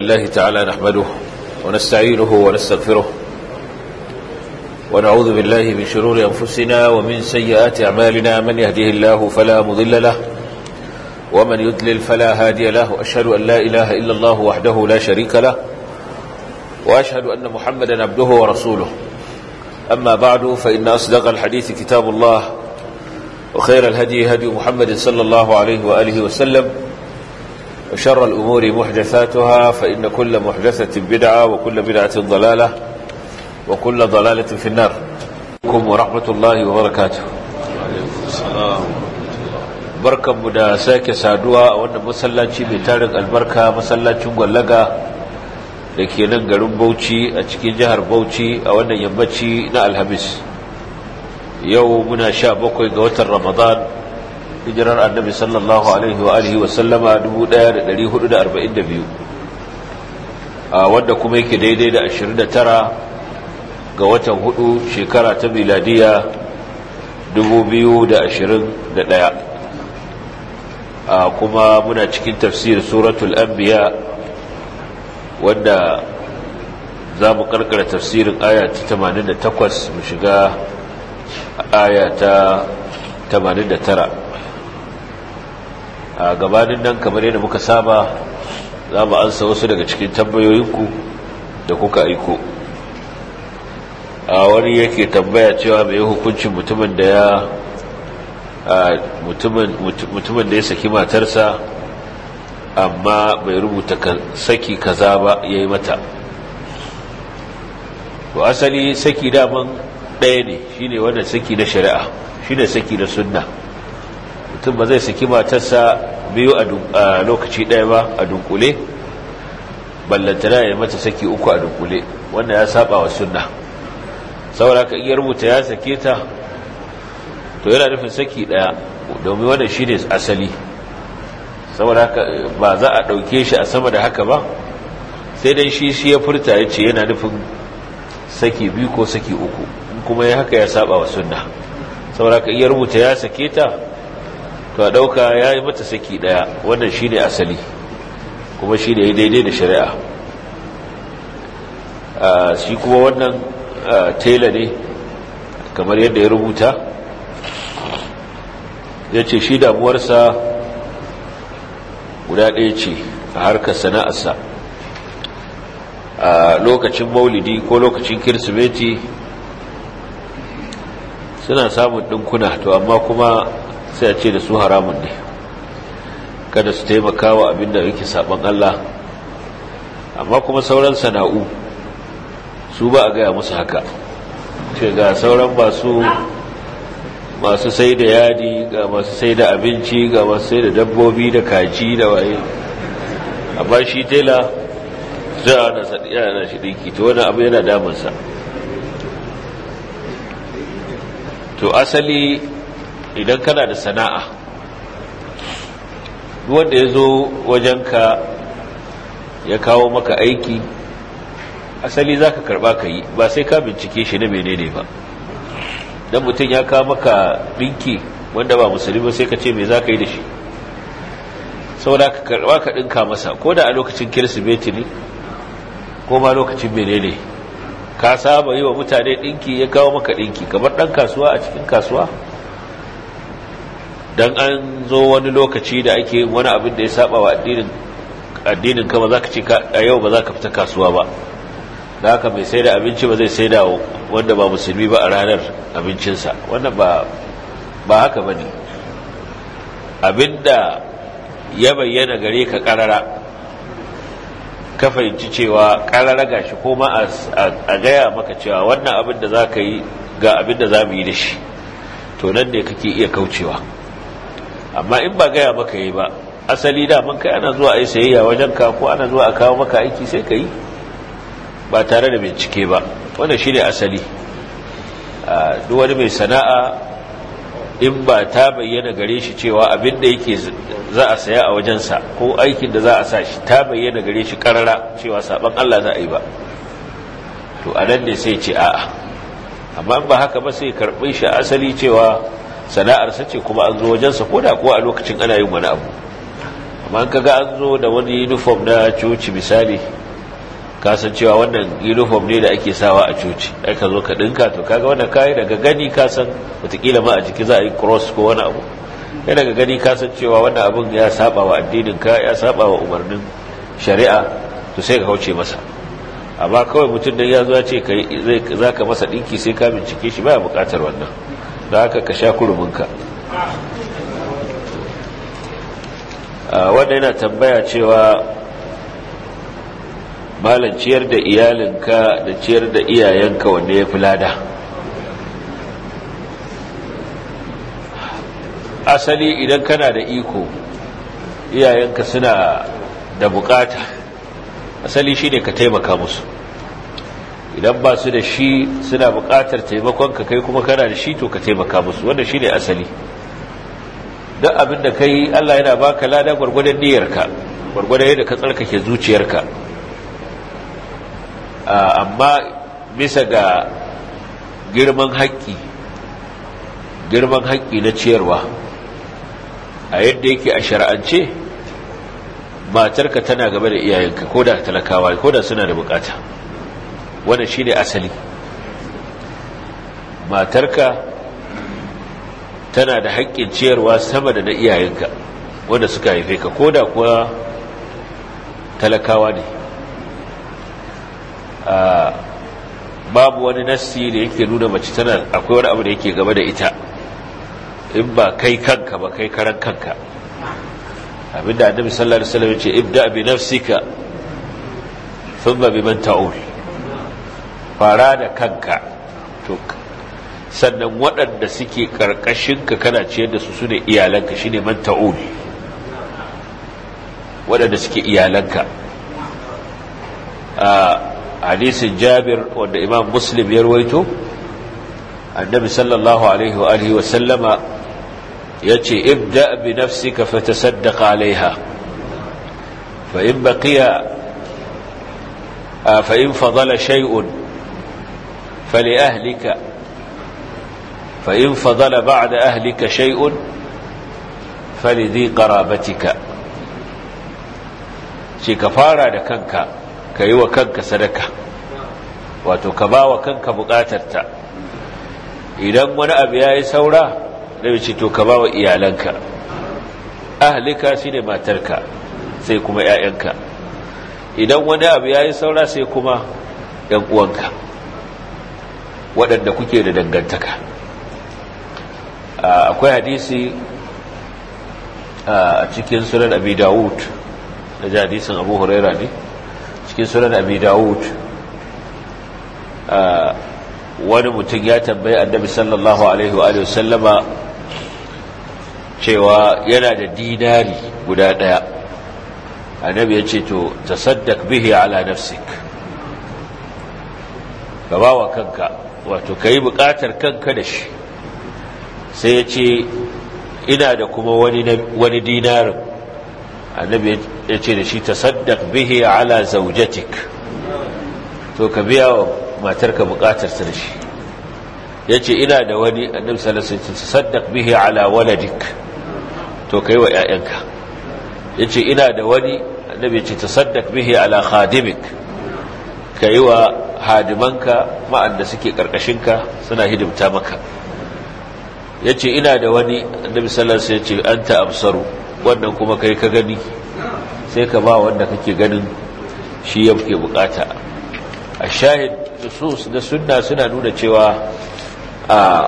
الله تعالى نحمده ونستعينه ونستغفره ونعوذ بالله من شرور أنفسنا ومن سيئات أعمالنا من يهده الله فلا مضل له ومن يدلل فلا هادي له وأشهد أن لا إله إلا الله وحده لا شريك له وأشهد أن محمدا عبده ورسوله أما بعد فإن أصدق الحديث كتاب الله وخير الهدي هدي محمد صلى الله عليه وآله وسلم وشر الأمور محدثاتها فإن كل محدثة بدعة وكل بدعة ضلالة وكل ضلالة في النار عليكم ورحمة الله وبركاته barkan mu da sake saduwa a wannan masallaci mai tarin albarka masallacin gwallaga da ke nan garin Bauchi a cikin jihar Bauchi a wannan yammaci na Alhamis yau muna sha bakwai ga watan Ramadan hijirar annabi sallallahu alaihi wa alihi wa sallama 1442 a wanda kuma yake daidai da 29 ga watan hudu shekara ta miladiya 2021 a kuma muna cikin tafsir suratul anbiya wanda za mu karkara tafsirin aya ta 88 mu shiga aya ta 89 a gabanin nan kamar yadda muka saba za mu ansa wasu daga cikin tambayoyinku da kuka aiko a wani yake tambaya cewa mai hukuncin mutumin da ya mutumin da ya saki matarsa amma bai rubuta saki kaza ba ya yi mata to asali saki daman ɗaya ne shine wannan saki na shari'a shine saki na sunna mutum ba zai saki matarsa biyu a lokaci ɗaya ba a dunkule ballantana ya mata saki uku a dunkule wanda ya saba wa sunna saboda ka iya rubuta ya sake ta to yana nufin saki ɗaya domin wanda shi ne asali saboda ka ba za a ɗauke shi a sama da haka ba sai dai shi shi ya furta ya ce yana nufin saki biyu ko saki uku kuma ya haka ya saba wa sunna saboda ka iya rubuta ya sake ta to a ɗauka ya yi mata saki ɗaya wannan shi ne asali kuma shi ne daidai da shari'a shi kuma wannan tela ne kamar yadda ya rubuta ya ce shi damuwarsa guda ɗaya ce a harkar sana'arsa a lokacin maulidi ko lokacin kirsimeti suna samun ɗinkuna to amma kuma sai a ce da su haramun ne kada su taimaka wa abinda yake saban Allah amma kuma sauran sana'u su ba a gaya musu haka ce ga sauran masu masu sai da yadi ga masu sai da abinci ga masu sai da dabbobi da kaji da waye amma shi tela za a na sadiya na shi dinki to wani abu yana damunsa to asali idan kana da sana'a wanda ya zo wajenka ya kawo maka aiki asali za ka karba ka yi ba sai ka bincike shi na menene ba don mutum ya kawo maka ɗinki wanda ba musulmi sai ka ce me za ka yi da shi saboda ka karba ka ɗinka masa ko da a lokacin kirsimeti ne ko ma lokacin menene ka saba yi wa mutane ɗinki ya kawo maka ɗinki kamar ɗan kasuwa a cikin kasuwa don an zo wani lokaci da ake wani abin da ya saba wa addinin ka ba za ka ce a yau ba za ka fita kasuwa ba da haka mai sai da abinci ba zai sai da wanda ba musulmi ba a ranar abincinsa wannan ba haka ba ne abinda ya bayyana gare ka karara ka fahimci cewa karara gashi ko ma a gaya maka cewa wannan abin da za ka yi ga abin da za mu yi da shi to nan ne kake iya kaucewa amma in ba gaya maka yi ba asali da man kai ana zuwa a yi sayayya wajen ka ko ana zuwa a kawo maka aiki sai ka yi ba tare da bincike ba wanda shi ne asali duk wani mai sana'a in ba ta bayyana gare shi cewa abin da yake za a saya a wajensa ko aikin da za a sa shi ta bayyana gare shi karara cewa saban Allah za a yi ba to a nan ne sai ce a'a amma in ba haka ba sai karɓi shi asali cewa sana'arsa ce kuma an zo wajensa ko da kuwa a lokacin ana yin wani abu amma ka ga an zo da wani uniform na coci misali kasancewa wannan uniform ne da ake sawa a coci ai ka zo ka dinka to kaga wannan kayi daga gani kasan watakila ma a jiki za a yi cross ko wani abu ya daga gani kasancewa wannan abin ya saba wa addinin ka ya saba wa umarnin shari'a to sai ka kauce masa amma kawai mutum da ya zo ce za ka masa ɗinki sai ka bincike shi baya buƙatar wannan da haka ka sha kuruminka wanda yana tambaya cewa malam ciyar da iyalinka da ciyar da iyayenka wanda ya fi lada asali idan kana da iko iyayenka suna da bukata asali shi ne ka taimaka musu idan ba su da shi suna bukatar taimakonka kai kuma kana da shi to ka taimaka musu wanda shi ne asali don abin da kai allah yana baka lada gwargwadon niyyarka gwargwadon yadda ka tsarkake zuciyarka amma bisa ga girman haƙƙi girman haƙƙi na ciyarwa a yadda yake a shara'ance matarka tana gaba da iyayenka ko da talakawa ko da suna da bukata wannan shi ne asali matarka tana da haƙƙin ciyarwa sama da na iyayenka wanda suka haife ka ko da kuwa talakawa ne babu wani nassi da yake nuna mace tana akwai wani abu da yake gaba da ita in ba kai kanka ba kai karan kanka abinda annabi sallallahu alaihi wasallam ya ce ibda bi nafsika thumma biman ta'ul fara da kanka to sannan waɗanda suke karkashinka kana ciyar da su sune iyalanka shine man ta'ul waɗanda suke iyalanka a hadisin jabir wanda imam muslim ya rawaito annabi sallallahu alaihi wa alihi wa sallama yace ibda bi nafsika fatasaddaq alaiha fa in baqiya fa in fadala shay'un fali ahlika fa in fadala ba'da ahlika shay'un fali dhi qarabatika ce ka fara da kanka ka yi wa kanka sadaka wato ka ba wa kanka bukatarta idan wani abu ya yi saura da ce to ka ba wa iyalanka ahlika shi ne matarka sai kuma 'ya'yanka idan wani abu ya yi saura sai kuma 'yan uwanka waɗanda kuke da dangantaka akwai hadisi a cikin sunan abi dawud da ji hadisin abu huraira ne cikin sunan abi dawud wani mutum ya tambayi annabi sallallahu alaihi wa sallama cewa yana da dinari guda daya annabi ya ce to tasaddaq bihi ala nafsik ka ba wa kanka wato ka yi bukatar kanka da shi sai ya ce ina da kuma wani dinarin annabi ya ce da shi tasaddaq bihi ala zaujatik to ka biya wa matarka bukatarsa da shi ya ce ina da wani annabi sallallahu alaihi wasallam tasaddaq bihi ala waladik to kai wa ƴaƴanka ya ce ina da wani annabi ya ce tasaddaq bihi ala khadimik kai wa hadimanka ma'anda suke karkashinka suna hidimta maka ya ce ina da wani annabi sallallahu alaihi wasallam ya ce anta absaru wannan kuma kai ka gani sai ka ba wanda kake ganin shi ya ke bukata a shahid nusus na sunna suna nuna cewa a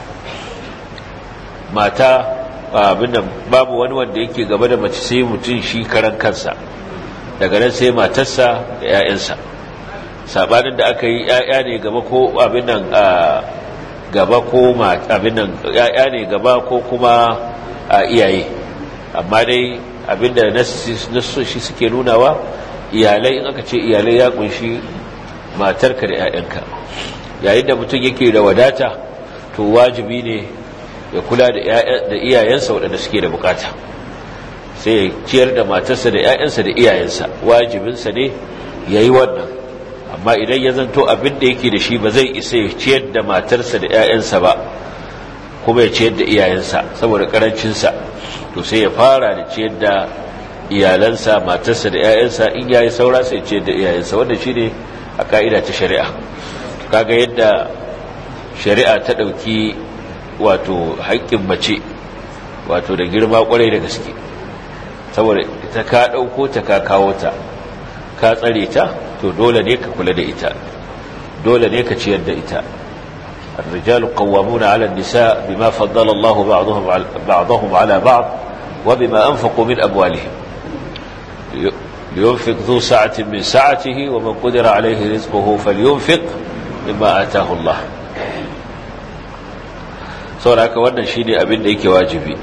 mata abinnan babu wani wanda yake gaba da mace sai mutum shi karan kansa daga nan sai matarsa da 'ya'yansa sabanin da aka yi 'ya'ya ne gaba ko abin nan gaba ko abin nan 'ya'ya ne gaba ko kuma iyaye amma dai abinda nasoshi suke nunawa iyalai in aka ce iyalai ya kunshi matarka da 'ya'yanka yayin da mutum yake da wadata to wajibi ne ya kula da iyayensa waɗanda suke da bukata sai ya ciyar da matarsa da 'ya'yansa da iyayensa wajibinsa ne ya yi wannan amma idan ya zanto abin da yake da shi ba zai isa ya ciyar da matarsa da 'ya'yansa ba kuma ya ciyar da iyayensa saboda karancinsa to sai ya fara da ciyar da iyalansa matarsa da 'ya'yansa in yayi saura sai ce da iyayensa wanda shine a ka'ida ta shari'a kaga yadda shari'a ta ɗauki wato haƙƙin mace wato da girma ƙwarai da gaske saboda ita ka ɗauko ta ka kawo ta ka tsare ta to dole ne ka kula da ita dole ne ka ciyar da ita الرجال قوامون على النساء بما فضل الله بعضهم بعضهم على بعض وبما أنفقوا من أموالهم لينفق ذو سعة من سعته ومن قدر عليه رزقه فلينفق مما آتاه الله saboda haka wannan shine abin da yake wajibi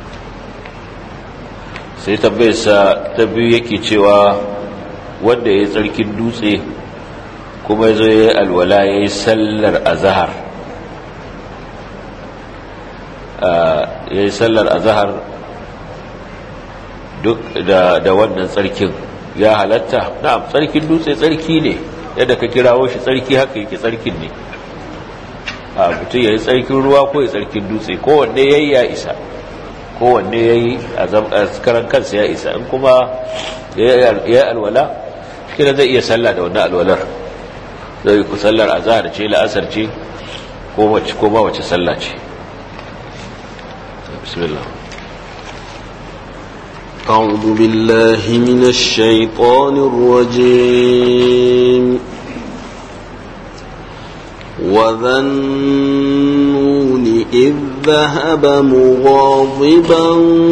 sai tambayarsa ta biyu yake cewa wanda ya yi tsarkin dutse kuma ya zo ya yi alwala ya yi sallar azahar ya yi sallar azahar duk da wannan tsarkin ya halatta na'am tsarkin dutse tsarki ne yadda ka kirawo shi tsarki haka yake tsarkin ne a mutum ya yi tsarkin ruwa ko ya tsarkin dutse kowanne ya yi ya isa kowanne ya yi a karan kansa ya isa in kuma ya yi alwala shi zai iya sallah da wannan alwalar zai yi ku sallar azahar ce la'asar ce ko ma wace sallah ce bismillah أعوذ بالله من الشيطان الرجيم وذا النون إذ ذهب مغاضبا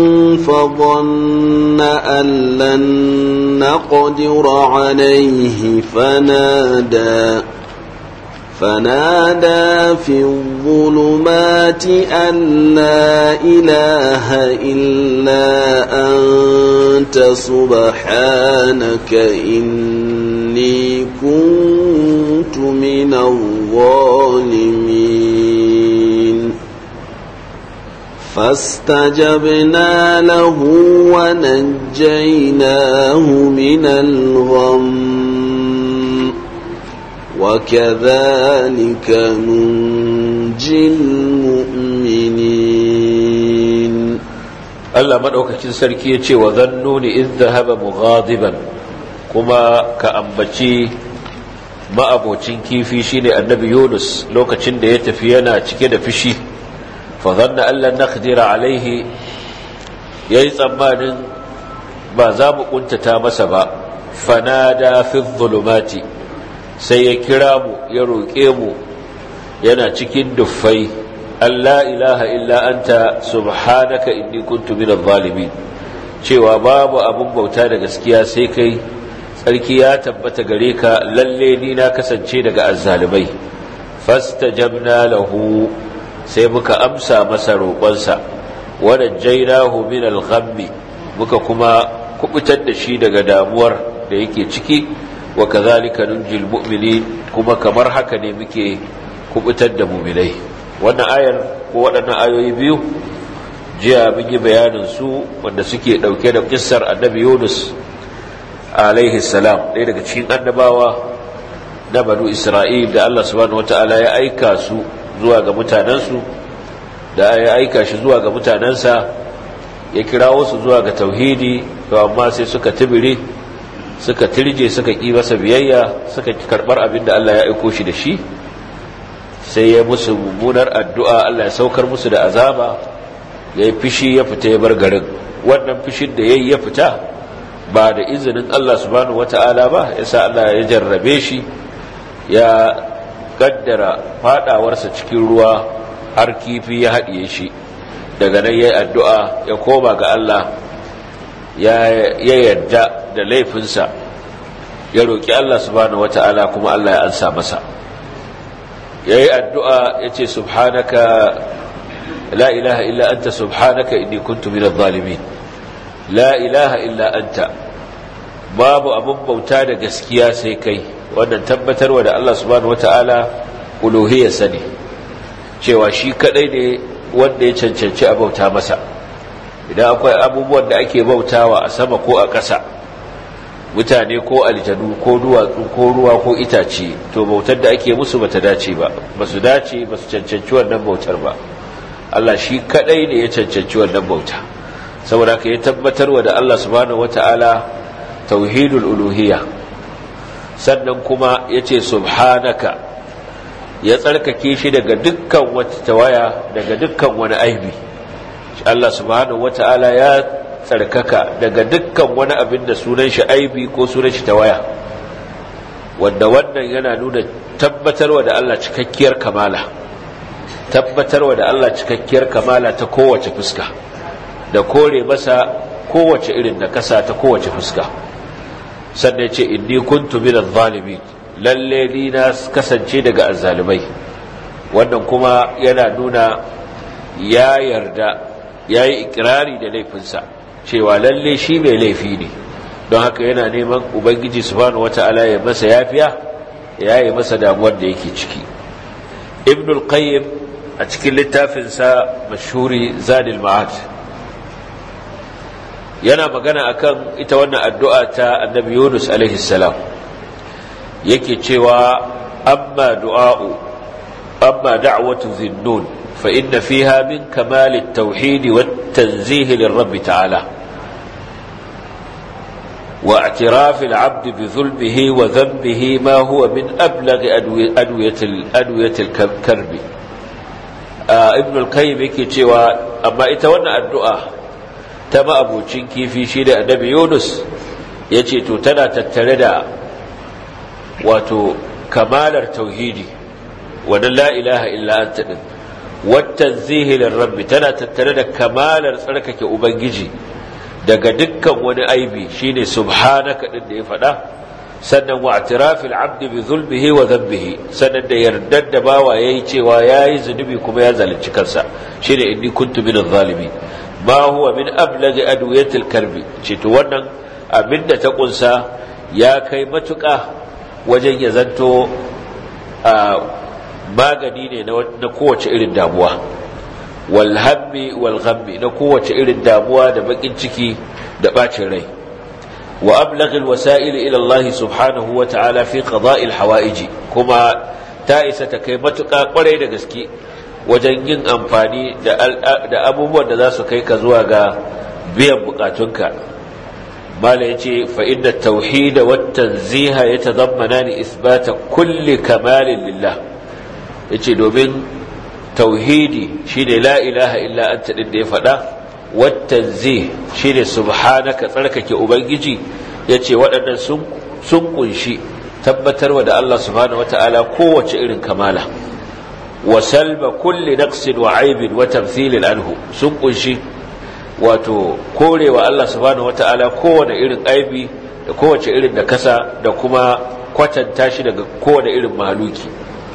فظن أن لن نقدر عليه فنادى فنادى في الظلمات أن لا إله إلا أنت سبحانك إني كنت من الظالمين فاستجبنا له ونجيناه من الغم وكذلك ننجي المؤمنين Allah madaukakin sarki ya ce wa zannuni idh dhahaba mughadiban kuma ka ambaci ma'abocin kifi shine annabi Yunus lokacin da ya tafi yana cike da fishi fa zanna allan naqdira alaihi yayi tsammanin ba za mu kuntata masa ba fanada fi dhulumati sai ya kira mu ya roƙe mu yana cikin duffai Allah ilaha illa anta subhanaka inni kuntu minadh zalimin cewa babu abun bauta da gaskiya sai kai tsarki ya tabbata gare ka lalle ni na kasance daga azzalimai fastajabna lahu sai muka amsa masa roƙonsa wa najjaynahu min al-ghammi muka kuma kubutar da shi daga damuwar da yake ciki wa kazalika nunjil mu'minin kuma kamar haka ne muke kubutar da mu'minai wannan ayar ko waɗannan ayoyi biyu jiya mun yi bayanin su wanda suke ɗauke da kissar annabi Yunus alaihi salam ɗaya daga cikin annabawa na banu Isra'il da Allah subhanahu wataala ya aika su zuwa ga mutanensu da ya aika shi zuwa ga mutanensa ya kirawo su zuwa ga tauhidi to amma sai suka tibire suka tirje suka ƙi masa biyayya suka karɓar abin da Allah ya aiko shi da shi sai ya musu mummunar addu'a Allah ya saukar musu da azaba ya yi fishi ya fita ya bar garin wannan fishin da ya yi ya fita ba da izinin Allah subhanahu wata'ala ba ya sa Allah ya jarrabe shi ya gaddara fadawarsa cikin ruwa har kifi ya haɗiye shi daga nan ya yi addu'a ya koma ga Allah ya yarda da laifinsa ya roƙi Allah subhanahu wata'ala kuma Allah ya ansa masa ya yi addu'a ya ce subhanaka la ilaha illa anta subhanaka inni kuntu minadh zalimin la ilaha illa anta babu abun bauta da gaskiya sai kai wannan tabbatarwa da Allah subhanahu wata'ala uluhiyarsa ne cewa shi kadai ne wanda ya cancanci a bauta masa idan akwai abubuwan da ake bautawa a sama ko a ƙasa mutane ko aljanu ko duwatsu ko ruwa ko itace to bautar da ake musu bata dace ba basu dace basu cancanci wannan bautar ba Allah shi kadai ne ya cancanci wannan bauta saboda haka ya tabbatarwa da Allah subhanahu wata'ala tauhidul uluhiyya sannan kuma yace subhanaka ya tsarkake shi daga dukkan wata tawaya daga dukkan wani aibi Allah subhanahu wata'ala ya tsarkaka daga dukkan wani abin da sunan shi aibi ko sunan shi tawaya wanda wannan yana nuna tabbatarwa da Allah cikakkiyar kamala tabbatarwa da Allah cikakkiyar kamala ta kowace fuska da kore masa kowace irin nakasa ta kowace fuska sannan ce inni kuntu minadh zalimin lalle ni na kasance daga azzalimai wannan kuma yana nuna ya yarda yayi ikrari da laifinsa cewa lalle shi mai laifi ne don haka yana neman ubangiji subhanahu wata'ala ya masa yafiya ya yi masa damuwar da yake ciki ibn al-qayyim a cikin littafinsa mashhuri zadil ma'ad yana magana akan ita wannan addu'a ta annabi yunus alaihi salam yake cewa amma du'a'u amma da'watu zinnun fa inna fiha min kamal at-tauhid wat-tanzih lirabb ta'ala واعتراف العبد بظلمه وذنبه ما هو من أبلغ أدوية, أدوية الكرب آه ابن القيم yake cewa amma ita wannan addu'a ta ma'abucin kifi shi da annabi Yunus yace to tana tattare da wato kamalar tauhidi wannan la ilaha illa anta din wattanzihi lirabbi tana tattare da kamalar tsarkake ubangiji daga dukkan wani aibi shine subhanaka din da ya faɗa sannan wa atirafil abdi bi zulmihi wa dhanbihi sannan da yardar da bawa yayi cewa yayi zunubi kuma ya zalunci kansa shine inni kuntu minadh zalimin ma huwa min ablaghi adwiyatil karbi ce to wannan abinda ta kunsa ya kai matuƙa wajen ya zanto magani ne na kowace irin damuwa walhammi walghammi na kowace irin damuwa da bakin ciki da bacin rai wa ablaghil wasa'il ila Allah subhanahu wa ta'ala fi qada'il hawaiji kuma ta isa ta kai matuƙa kwarai da gaske wajen yin amfani da abubuwan da za su kai ka zuwa ga biyan bukatunka mala yace fa inna at-tauhid wa at-tanziha yatadammanani isbata kulli kamalin lillah yace domin tauhidi shine la ilaha illa anta din da ya faɗa wattanzih shine subhanaka tsarkake ubangiji yace waɗannan sun sun kunshi tabbatarwa da Allah subhanahu wataala kowace irin kamala wa salba kulli naqsin wa aibin wa tamthilin anhu sun kunshi wato korewa Allah subhanahu wataala kowane irin aibi da kowace irin da kasa da kuma kwatanta shi daga kowane irin mahaluki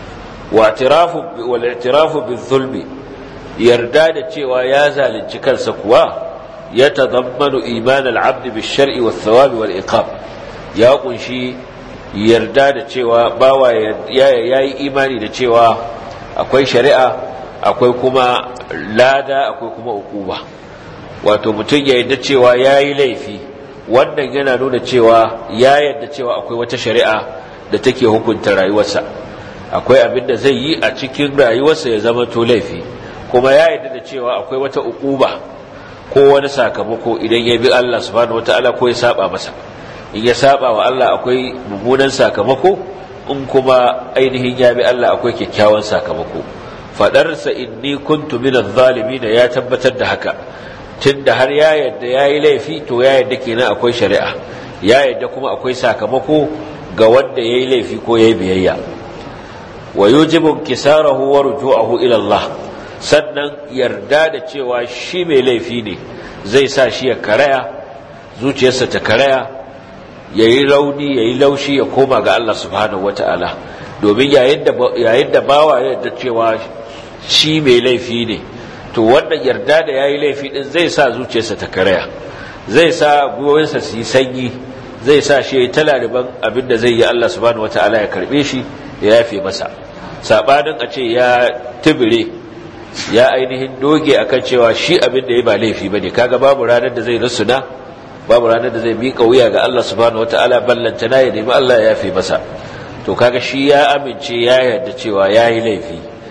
والاعتراف بالظلم yarda da cewa ya zalunci kansa kuwa ya tazammanu iman al-abd bil-shar'i wath-thawab wal-iqab ya kunshi yarda da cewa bawa yayi imani da cewa akwai shari'a akwai kuma lada akwai kuma ukuba wato mutum ya yarda cewa yayi laifi wannan yana nuna cewa ya yarda cewa akwai wata shari'a da take hukunta rayuwarsa akwai abin da zai yi a cikin rayuwarsa ya zama to laifi kuma ya yarda da cewa akwai wata ukuba ko wani sakamako idan ya bi Allah subhanahu wataala ko ya saba masa in ya saba wa Allah akwai mummunan sakamako in kuma ainihin ya bi Allah akwai kyakkyawan sakamako fadarsa inni kuntu minadh zalimin ya tabbatar da haka tunda har ya yarda yayi laifi to ya yarda kenan akwai shari'a ya yarda kuma akwai sakamako ga wanda yayi laifi ko yayi biyayya wa yujibu kisarahu wa ruju'ahu ila Allah sannan yarda da cewa shi mai laifi ne zai sa shi ya karaya zuciyarsa ta karaya yayi rauni yayi laushi ya koma ga Allah subhanahu wataala domin yayin da yayin da bawa ya yarda cewa shi mai laifi ne to wannan yarda da yayi laifi din zai sa zuciyarsa ta karaya zai sa gwiwoyinsa su yi sanyi zai sa shi ya talariban abin da zai yi Allah subhanahu wataala ya karbe shi ya yafe masa sabanin a ce ya tibire ya ainihin doge akan cewa shi abin da ya ba laifi bane kaga babu ranar da zai rusuna babu ranar da zai miƙa wuya ga Allah subhanahu wataala ballanta na ya nemi Allah ya yafe masa to kaga shi ya amince ya yarda cewa yayi laifi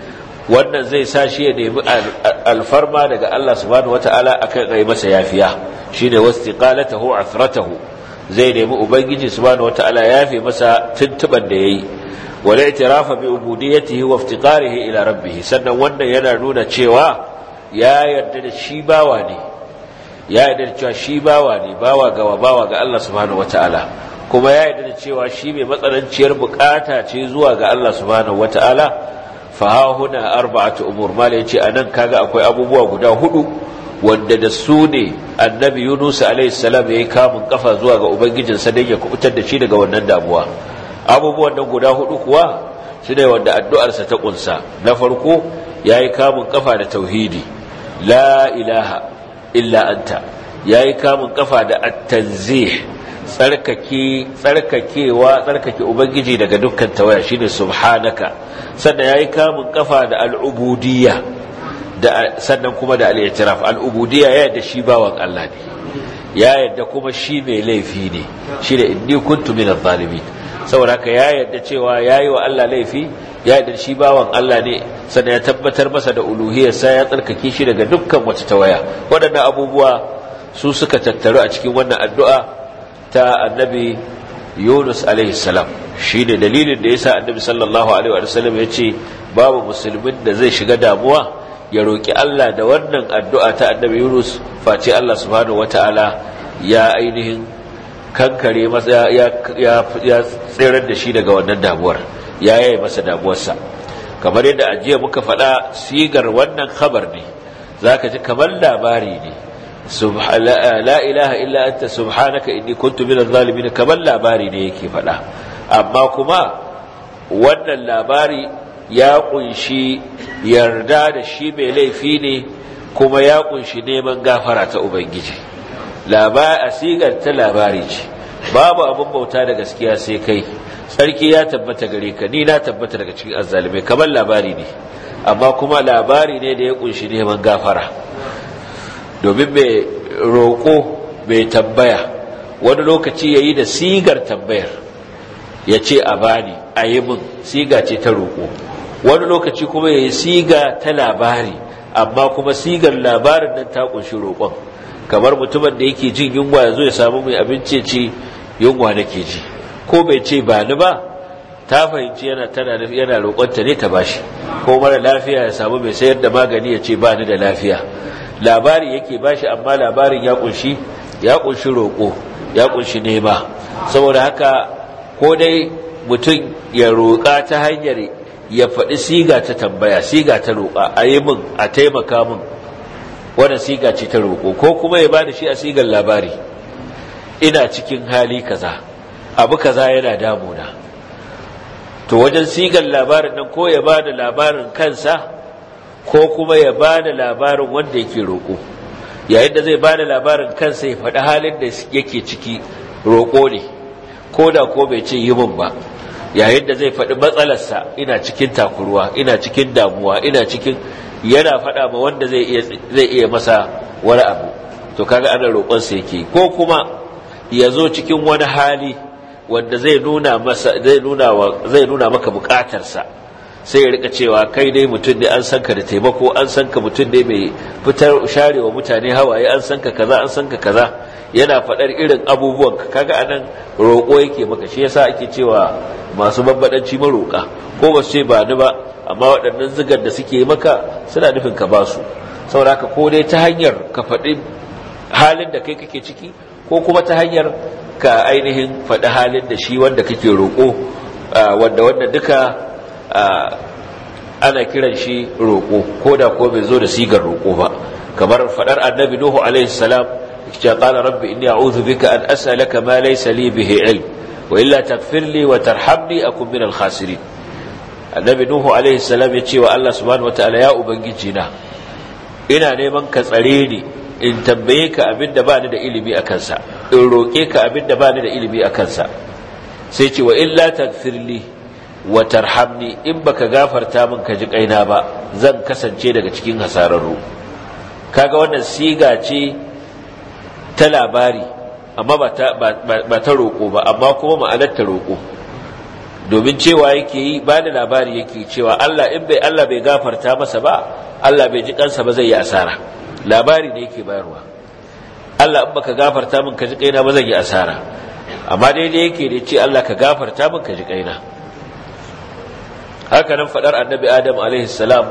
wannan zai sa shi ya nemi alfarma daga Allah subhanahu wata'ala akan ai masa yafiya shine wastiqalatahu athratahu zai nemi ubangiji subhanahu wata'ala yafi masa tuntuban da yayi wal i'tirafa bi ubudiyyatihi wa iftiqarihi ila rabbih sannan wannan yana nuna cewa ya yarda da shi bawa ne ya yarda da cewa shi bawa ne bawa ga bawa ga Allah subhanahu wata'ala kuma ya yarda da cewa shi mai matsananciyar bukata ce zuwa ga Allah subhanahu wata'ala fa huna arba'atu umur mala yace anan kaga akwai abubuwa guda hudu wanda da su ne annabi Yunus alaihi salam yayi kamun kafa zuwa ga ubangijinsa dan ya kubutar da shi daga wannan damuwa abubuwan nan guda hudu kuwa shine wanda addu'arsa ta kunsa na farko yayi kamun kafa da tauhidi la ilaha illa anta yayi kamun kafa da at-tanzih tsarkake tsarkakewa tsarkake ubangiji daga dukkan tawaya shine subhanaka sannan yayi kamun kafa da al'ubudiyya da sannan kuma da al'itiraf al'ubudiyya ya yadda shi bawan Allah ne ya yadda kuma shi mai laifi ne shine inni kuntu minadh zalimin saboda haka ya yadda cewa yayi wa Allah laifi ya yadda shi bawan Allah ne sannan ya tabbatar masa da uluhiyarsa ya tsarkake shi daga dukkan wata tawaya waɗannan abubuwa su suka tattaru a cikin wannan addu'a ta annabi Yunus alaihi salam shine dalilin da yasa annabi sallallahu alaihi wa sallam yace babu musulmin da zai shiga damuwa ya roki Allah da wannan addu'a ta annabi Yunus face Allah subhanahu wataala ya ainihin kankare masa ya ya ya tsirar da shi daga wannan damuwar ya yaye masa damuwarsa kamar yadda ajiya muka faɗa sigar wannan khabar ne zaka ji kamar labari ne la ilaha illa anta subhanaka inni kuntu minadh zalimin kamar labari ne yake faɗa amma kuma wannan labari ya kunshi yarda da shi mai laifi ne kuma ya kunshi neman gafara ta ubangiji labari asigar ta labari ce babu abin bauta da gaskiya sai kai sarki ya tabbata gare ka ni na tabbata daga cikin azzalimai kamar labari ne amma kuma labari ne da ya kunshi neman gafara domin mai roƙo mai tambaya wani lokaci ya yi da sigar tambayar ya ce a bani a yi min siga ce ta roƙo wani lokaci kuma ya yi siga ta labari amma kuma sigar labarin nan ta kunshi roƙon kamar mutumin da yake jin yunwa ya zo ya samu mai abinci ce yunwa nake ji ko bai ce ba ni ba ta fahimci yana tana yana roƙonta ne ta bashi ko mara lafiya ya samu mai sayar da magani ya ce ba ni da lafiya labari yake bashi amma labarin ya kunshi ya kunshi roƙo ya kunshi nema saboda haka ko dai mutum ya roƙa ta hanyar ya faɗi siga ta tambaya siga ta roƙa a yi min a taimaka min wannan siga ce ta roƙo ko kuma ya bada shi a sigar labari ina cikin hali kaza abu kaza yana damuna to wajen sigar labarin nan ko ya bada labarin kansa ko kuma ya bada labarin wanda yake roƙo yayin da zai bada labarin kansa ya faɗi halin da yake ciki roƙo ne ko da ko bai ce yi min ba yayin da zai faɗi matsalarsa ina cikin takuruwa ina cikin damuwa ina cikin yana faɗa ma wanda zai iya zai iya masa wani abu to kaga ana roƙonsa yake ko kuma ya zo cikin wani hali wanda zai nuna masa zai nuna wa zai nuna maka buƙatarsa sai ya rika cewa kai dai mutum ne an san ka da taimako an san ka mutum ne mai fitar sharewa mutane hawaye an san ka kaza an san ka kaza yana faɗar irin abubuwan ka kaga anan roƙo yake maka shi yasa ake cewa masu babbadanci maroƙa ko ba su ce ba ni ba amma waɗannan zigar da suke maka suna nufin ka ba su saboda ko dai ta hanyar ka faɗi halin da kai kake ciki ko kuma ta hanyar ka ainihin faɗi halin da shi wanda kake roƙo wanda wanda duka ana kiran shi roƙo ko da ko bai zo da sigar roƙo ba kamar faɗar annabi nuhu alaihi salam ya qala rabbi inni a'udhu bika an as'alaka ma laysa li bihi ilm wa illa taghfir li wa tarhamni akun min al-khasirin annabi nuhu alaihi salam ya ce wa Allah subhanahu wataala ya ubangiji na ina neman ka tsare ni in tambaye ka abinda ba ni da ilimi a kansa in roƙe ka abinda ba ni da ilimi a kansa sai ce wa illa tagfirli wa tarhamni in baka gafarta min ka ji kaina ba zan kasance daga cikin hasararru kaga wannan siga ce ta labari amma ba ta ba ta roƙo ba amma kuma ma'anar ta roƙo domin cewa yake yi ba da labari yake cewa Allah in bai Allah bai gafarta masa ba Allah bai ji kansa ba zai yi asara labari ne yake bayarwa Allah in baka gafarta min ka ji kaina ba zan yi asara amma daidai yake da ce Allah ka gafarta min ka ji kaina haka nan fadar annabi Adam alaihi salam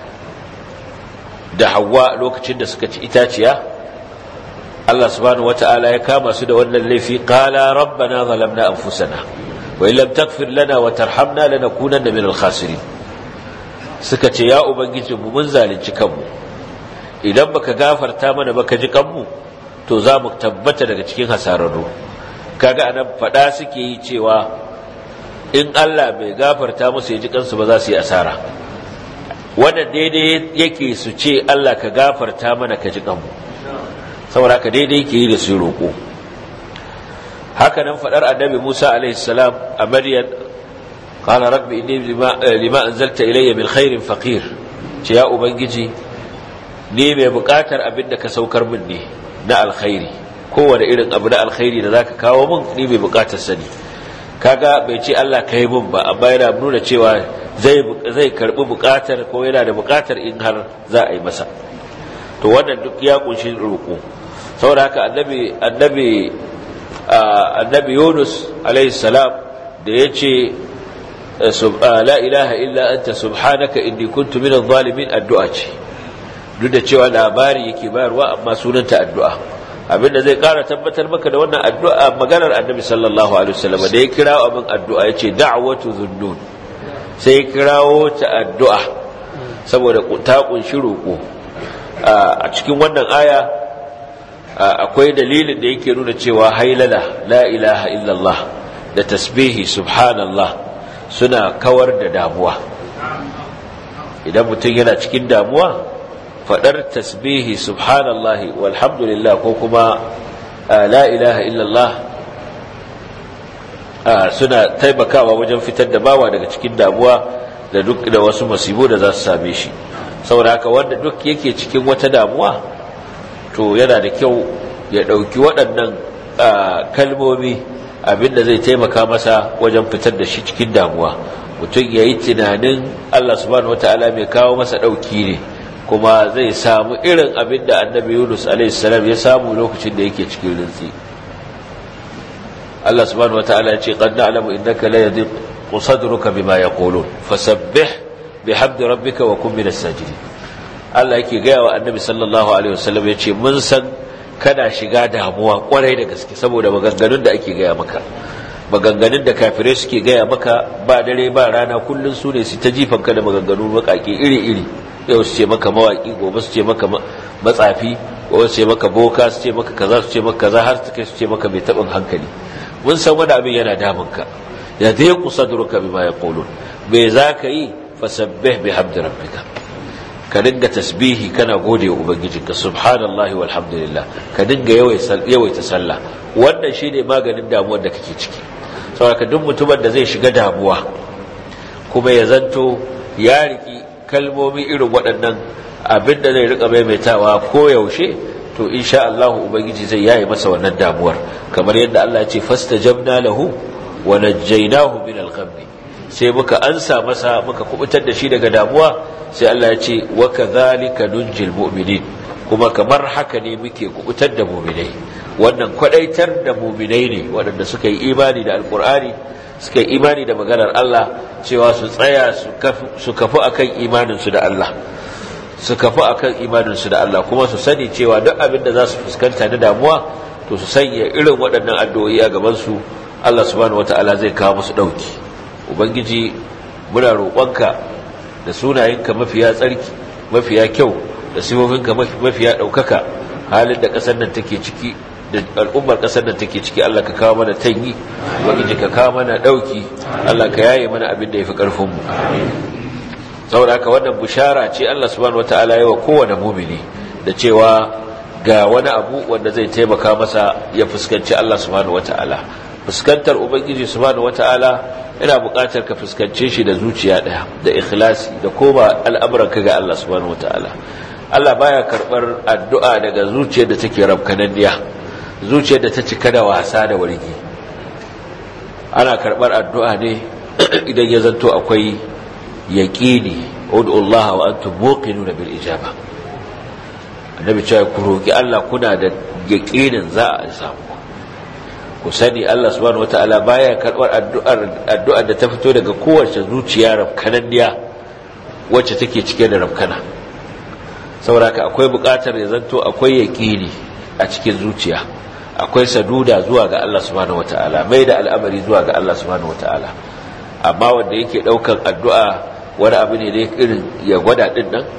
da Hawwa lokacin da suka ci itaciya Allah subhanahu wataala ya kama su da wannan laifi qala rabbana zalamna anfusana wa illam taghfir lana wa tarhamna lanakunanna minal khasirin suka ce ya ubangiji mu mun zalunci kanmu idan baka gafarta mana baka ji kanmu to za mu tabbata daga cikin hasararru kaga anan fada suke yi cewa in Allah bai gafarta musu ya ji kansu ba za su yi asara wannan daidai yake su ce Allah ka gafarta mana ka ji kanmu saboda ka daidai yake yi da su roƙo haka nan fadar annabi Musa alaihi salam a Maryam qala rabbi inni lima lima anzalta ilayya min khairin faqir ce ya ubangiji ni mai bukatar abin da ka saukar min ne na alkhairi kowane irin abu na alkhairi da zaka kawo min ni mai bukatar sani kaga bai ce Allah kai min ba amma yana nuna cewa zai zai karbi bukatar ko yana da bukatar in har za a yi masa to wannan duk ya kunshi roƙo saboda haka annabi annabi annabi Yunus alaihi salam da yace la ilaha illa anta subhanaka inni kuntu minadh zalimin addu'a ce duk da cewa labari yake bayarwa amma sunanta addu'a abinda zai kara tabbatar maka da wannan addu'a maganar annabi sallallahu alaihi wasallam da ya kirawo abin addu'a yace da'watu dhunnun sai ya kirawo ta addu'a saboda ta kunshi roko a cikin wannan aya akwai dalilin da yake nuna cewa hailala la ilaha illallah da tasbihi subhanallah suna kawar da damuwa idan mutum yana cikin damuwa faɗar tasbihi subhanallahi walhamdulillah ko kuma la ilaha illallah suna taimakawa wajen fitar da bawa daga cikin damuwa da duk da wasu masibu da za su same shi saboda haka wanda duk yake cikin wata damuwa to yana da kyau ya ɗauki waɗannan kalmomi abinda zai taimaka masa wajen fitar da shi cikin damuwa mutum ya yi tunanin Allah subhanahu wata'ala mai kawo masa ɗauki ne kuma zai samu irin abin da annabi yunus alaihissalam ya samu lokacin da yake cikin rintsi Allah subhanahu wata'ala ya ce qad na'lamu innaka la yadhiq sadruka bima yaqulun fasabbih bihamdi rabbika wa kun minas sajidin Allah yake gaya wa annabi sallallahu alaihi wasallam ya ce mun san kana shiga damuwa kwarai da gaske saboda maganganun da ake gaya maka maganganun da kafirai suke gaya maka ba dare ba rana kullun su ne su ta jifan ka da maganganun makaki iri-iri yau su ce maka mawaki gobe su ce maka matsafi gobe su ce maka boka su ce maka kaza su ce maka kaza har su kai su ce maka mai taɓin hankali mun san wani abin yana damun ka ya dai kusa duruka bima ya qulun me za ka yi fasabbih bihamdi rabbika ka dinga tasbihi kana gode wa ubangijinka subhanallahi walhamdulillah ka dinga yawaita sallah wannan shine maganin damuwar da kake ciki saboda duk mutumin da zai shiga damuwa kuma ya zanto ya riki kalmomi irin waɗannan abin da zai rika maimaitawa ko yaushe to insha Allah ubangiji zai yaye masa wannan damuwar kamar yadda Allah ya ce fastajabna lahu wa najjaynahu min al-ghammi sai muka ansa masa muka kubutar da shi daga damuwa sai Allah ya ce wa kadhalika nunjil mu'minin kuma kamar haka ne muke kubutar da mu'minai wannan kwadaitar da mu'minai ne waɗanda suka yi imani da alkur'ani suka yi imani da maganar Allah cewa su tsaya su kafu akan imanin su da Allah su kafu akan imanin su da Allah kuma su sani cewa duk abin da za su fuskanta na damuwa to su sanya irin waɗannan addu'o'i a gaban su Allah subhanahu wataala zai kawo musu dauki ubangiji muna roƙonka da sunayenka mafiya tsarki mafiya kyau da sifofinka mafiya ɗaukaka halin da ƙasar nan take ciki da al'ummar ƙasar nan take ciki Allah ka kawo mana tanyi ubangiji ka kawo mana ɗauki Allah ka yaye mana abin da ya fi ƙarfinmu saboda haka wannan bushara ce Allah subhanahu wataala ya wa kowane mumini da cewa ga wani abu wanda zai taimaka masa ya fuskanci Allah subhanahu wataala fuskantar ubangiji subhanahu wataala ina buƙatar ka fuskance shi da zuciya ɗaya da ikhlasi da koma al'amuran ka ga Allah subhanahu wataala Allah baya karɓar addu'a daga zuciyar da take rabkananniya zuciyar da ta cika da wasa da wargi ana karɓar addu'a ne idan ya zanto akwai yaqini ud'u Allah wa antum muqinuna bil ijaba annabi cewa ku roki Allah kuna da yaqinin za a samu ku sani Allah subhanahu wataala baya karbar addu'ar addu'ar da ta fito daga kowace zuciya rafkananniya wacce take cike da rafkana saboda akwai buƙatar ya zanto akwai yaqini a cikin zuciya akwai saduda zuwa ga Allah subhanahu wataala mai da al'amari zuwa ga Allah subhanahu wataala amma wanda yake daukan addu'a wani abu ne da irin ya gwada din nan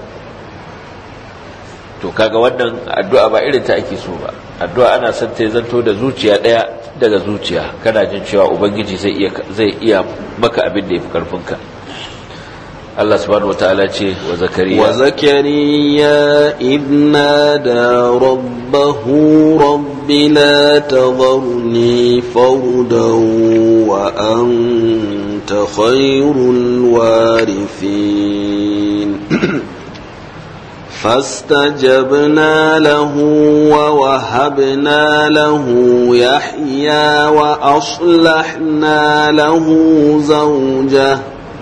to kaga wannan addu'a ba irin ta ake so ba addu'a ana son ta zanto da zuciya daya daga zuciya kana jin cewa ubangiji zai iya zai iya maka abin da yafi karfinka Allah subhanahu wataala ce wa zakariya wa zakariya idnada rabbahu rabbi la tadharni fardan wa anta khayrul warithin فاستجبنا له ووهبنا له يحيى وأصلحنا له زوجه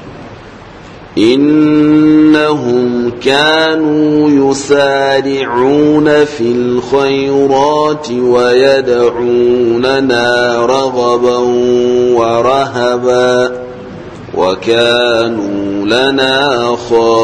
إنهم كانوا يسارعون في الخيرات ويدعوننا رغبا ورهبا وكانوا لنا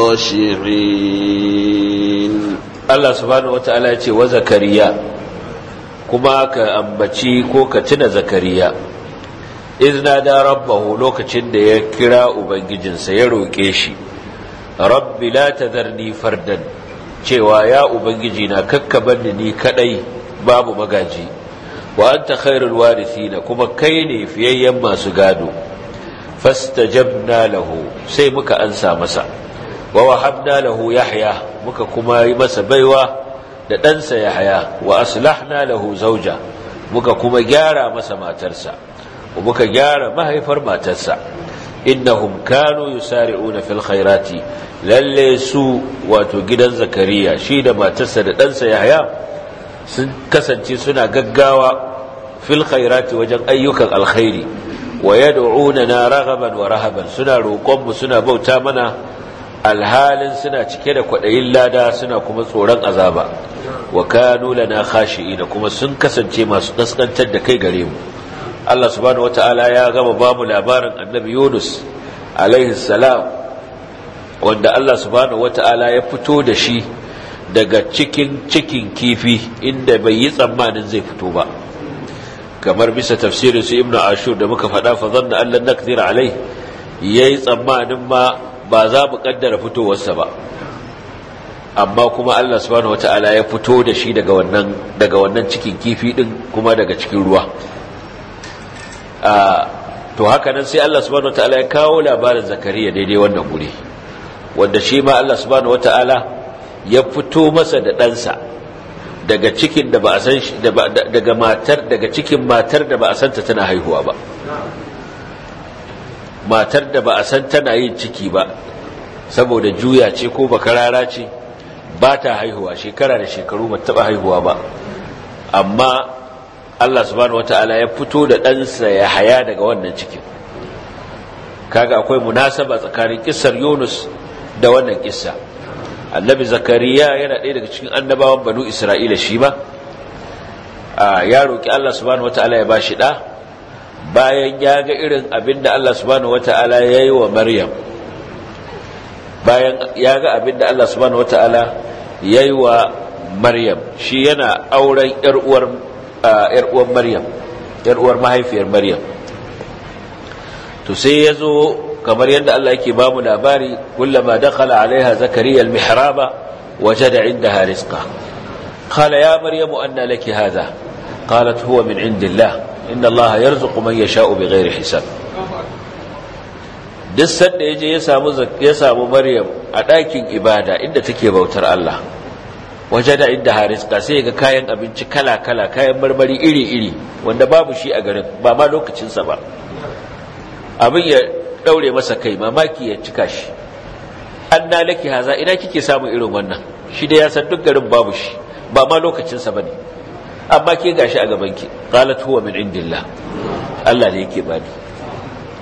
خاشعين Allah subhanahu wataala ya ce wa zakariya kuma ka ambaci ko ka tuna zakariya izna da rabbahu lokacin da ya kira ubangijinsa ya roƙe shi rabbi la tadharni fardan cewa ya ubangiji na kakkaban ni kadai babu magaji wa anta khairul warithina kuma kai ne fiyayyen masu gado fastajabna lahu sai muka ansa masa wa wahabna lahu yahya muka kuma yi masa baiwa da ɗansa yahya wa aslahna lahu zauja muka kuma gyara masa matarsa muka gyara mahaifar matarsa innahum kanu yusari'una fil khairati lalle su wato gidan zakariya shi da matarsa da ɗansa yahya sun kasance suna gaggawa fil khairati wajen ayyukan alkhairi wa yad'unana raghaban wa rahaban suna roƙon mu suna bauta mana alhalin suna cike da kwaɗayin lada suna kuma tsoron azaba wa kanu lana khashi'ina kuma sun kasance masu kaskantar da kai gare mu Allah subhanahu wata'ala ya gama ba mu labarin annabi Yunus alaihi salam wanda Allah subhanahu wata'ala ya fito da shi daga cikin cikin kifi inda bai yi tsammanin zai fito ba kamar bisa tafsirin su ibnu ashur da muka faɗa fa zanna an lan naqdir alai yayi tsammanin ma ba za mu kaddara fitowarsa ba amma kuma Allah subhanahu wata'ala ya fito da shi daga wannan daga wannan cikin kifi din kuma daga cikin ruwa to haka nan sai Allah subhanahu wataala ya kawo labarin zakariya daidai wannan guri wanda shi ma Allah subhanahu wataala ya fito masa da ɗansa daga cikin da ba a san daga matar daga cikin matar da ba a santa tana haihuwa ba matar da ba a san tana yin ciki ba saboda juya ce ko bakarara ce ba ta haihuwa shekara da shekaru ba taɓa haihuwa ba amma Allah subhanahu wata'ala ya fito da ɗansa ya haya daga wannan cikin kaga akwai munasaba tsakanin kissar Yunus da wannan kissa annabi zakariya yana ɗaya daga cikin annabawan banu isra'ila shi ba ya roƙi Allah subhanahu wata'ala ya bashi ɗa bayan ya ga irin abin da Allah subhanahu wata'ala ya yi wa maryam bayan ya ga abin da Allah subhanahu wata'ala ya yi wa maryam shi yana auren 'yar uwar ‘yar uwar Maryam, ‘yar uwar mahaifiyar Maryam. To sai ya zo kamar yadda Allah yake ba mu labari, kullama dakhala alaiha zakariya al-mihraba wajada indaha rizqa. Qala ya Maryamu anna laki hadha? Qalat huwa min indillah. Inna Allah yarzuqu man yasha'u bighairi hisab. Duk sanda yaje ya samu ya samu Maryam a ɗakin ibada inda take bautar Allah. waje da inda hariska sai ga kayan abinci kala-kala kayan marmari iri-iri wanda babu shi a garin ba ma lokacinsa ba abin ya daure masa kai mamaki ya cika shi an na laki haza ina kike samun irin wannan shi da ya san duk garin babu shi ba ma lokacinsa ba ne amma ke gashi a gabanki qalat huwa min indillah Allah ne yake bani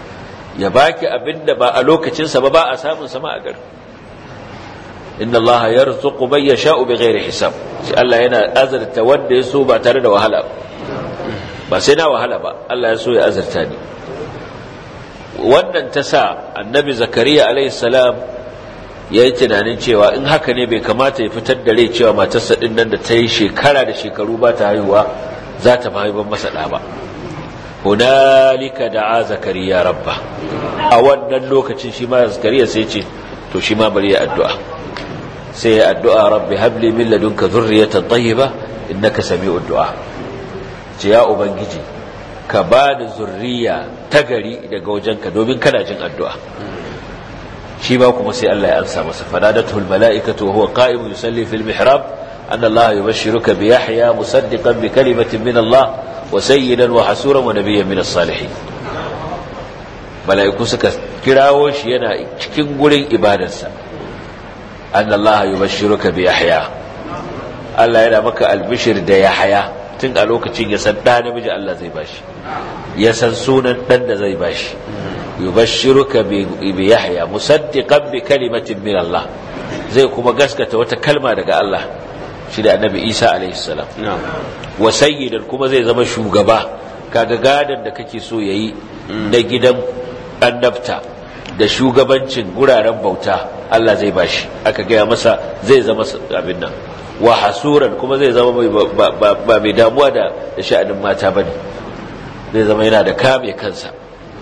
ya baki abinda ba a lokacinsa ba ba a samun sama a gari inna allaha yarzuqu man yasha'u bighairi hisab shi Allah yana azurta wanda ya so ba tare da wahala ba sai na wahala ba Allah ya so ya azurta ni wannan ta sa annabi zakariya alaihi salam ya yi tunanin cewa in haka ne bai kamata ya fitar da rai cewa matarsa din nan da ta yi shekara da shekaru ba ta haihuwa za ta mahaifan masa ɗa ba hunalika da'a zakariya rabba a wannan lokacin shi ma zakariya sai ce to shi ma bari ya addu'a sai ya addu'a rabbi habli min ladunka dhurriyatan tayyiba innaka sami'ud du'a ce ya ubangiji ka ba da zurriya ta gari daga wajenka domin kana jin addu'a shi ba kuma sai Allah ya ansa masa fadadatul mala'ikatu wa huwa qa'imun yusalli fil mihrab anna Allah yubashshiruka bi Yahya musaddiqan bi kalimatin min Allah wa sayyidan wa hasuran wa nabiyyan min as-salihin mala'iku suka kirawo shi yana cikin gurin ibadarsa anna Allah yubashshiruka bi Yahya Allah yana maka albishir da Yahya tun a lokacin ya san ɗa namiji Allah zai bashi ya san sunan ɗan da zai bashi yubashshiruka bi yahya musaddiqan bi kalimatin min Allah zai kuma gaskata wata kalma daga Allah shi da annabi Isa alaihi salam wa sayyidan kuma zai zama shugaba kaga gadan da kake so yayi na gidan annabta da shugabancin guraren bauta Allah zai bashi aka gaya masa zai zama abin nan wa hasuran kuma zai zama ba mai damuwa da sha'anin mata ba ne zai zama yana da kame kansa